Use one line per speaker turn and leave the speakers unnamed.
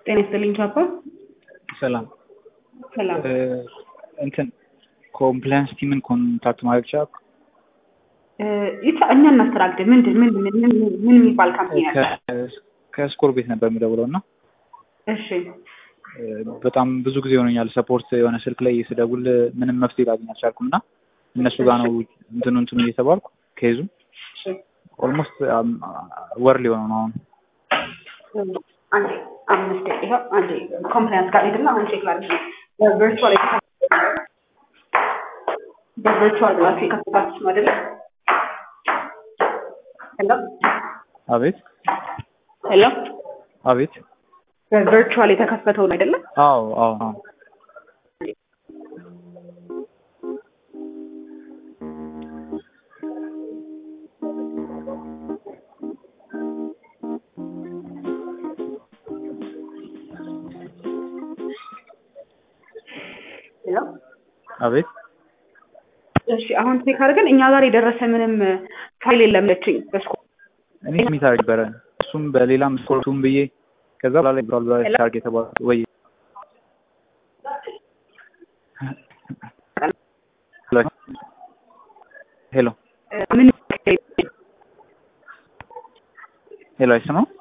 ጤና ይስጥልኝ ቻፓ።
ሰላም
ሰላም
እንትን ኮምፕላያንስ ቲምን ኮንታክት ማድረግ ቻልኩ?
ይቻ እኛ እናስተናግድ። ምንድን ምንድን ምን ምን- ምን የሚባል ካምፓኒ አለ?
ከስኮር ቤት ነበር የምደውለው እና
እሺ
በጣም ብዙ ጊዜ ሆኖኛል ሰፖርት የሆነ ስልክ ላይ ስደውል ምንም መፍትሄ ላገኝ አልቻልኩም እና እነሱ ጋር ነው እንትኑ እንትኑ እየተባልኩ ከይዙ
እሺ
ኦልሞስት ወር ሊሆነው ነው አሁን
አንዴ አምስት ደቂቃ አንዴ ኮምፕላያንስ ጋር ሄድና አሁን ቼክ ላድርግ ነው። በቨርቹዋል በቨርቹዋል ብላችሁ የከፈታችሁት ነው አይደለ? ሄሎ
አቤት
ሄሎ
አቤት
በቨርቹዋል የተከፈተው ነው አይደለ?
አዎ አዎ አዎ
ሄሎ
አቤት
እሺ አሁን ቼክ አድርገን እኛ ጋር የደረሰ ምንም ፋይል የለም ለችኝ በስኮ
እኔ ስሚት አድርግ ነበረ እሱም በሌላም ስኮርቱም ብዬ ከዛ በኋላ ላይ ብራል ብላ ታርግ የተባለ ወይ ሄሎ
ምን
ሄሎ አይሰማም